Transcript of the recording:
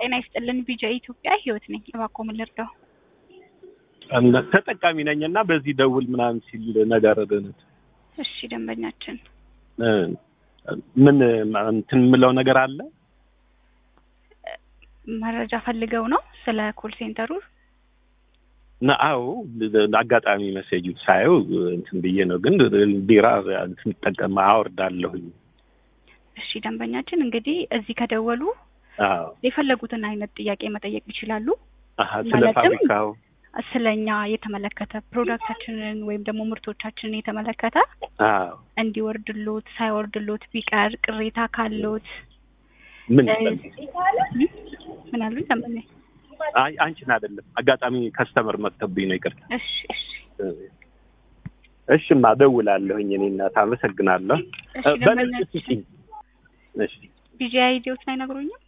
ጤና ይስጥልን። ቢጃ ኢትዮጵያ ህይወት ነኝ። እባክዎ ምን ልርዳው? ተጠቃሚ ነኝ እና በዚህ ደውል ምናምን ሲል ነገር እሺ ደንበኛችን ምን እንትን የምለው ነገር አለ መረጃ ፈልገው ነው ስለ ኮል ሴንተሩ? እና አዎ አጋጣሚ መሴጁ ሳየው እንትን ብዬ ነው። ግን ቢራ እንትን ጠቀም አወርዳለሁኝ። እሺ ደንበኛችን እንግዲህ እዚህ ከደወሉ አዎ የፈለጉትን አይነት ጥያቄ መጠየቅ ይችላሉ። አሀ፣ ስለ ማለትም ፋብሪካው ስለኛ የተመለከተ ፕሮዳክታችንን ወይም ደግሞ ምርቶቻችንን የተመለከተ አዎ እንዲወርድሎት ሳይወርድሎት ቢቀር ቅሬታ ካሎት ምን እ- ምን አሉኝ ደንበኛ? አይ አንቺን አይደለም አጋጣሚ ከስተመር መጥተብኝ ነው። ይቅርታ። እሺ እሺ እሺማ እደውላለሁኝ። እኔ እናት አመሰግናለሁ። እሺ በነጭ ደንበኛችን ስጪኝ። እሺ ቢጂ አይዲዎትን አይነግሩኝም?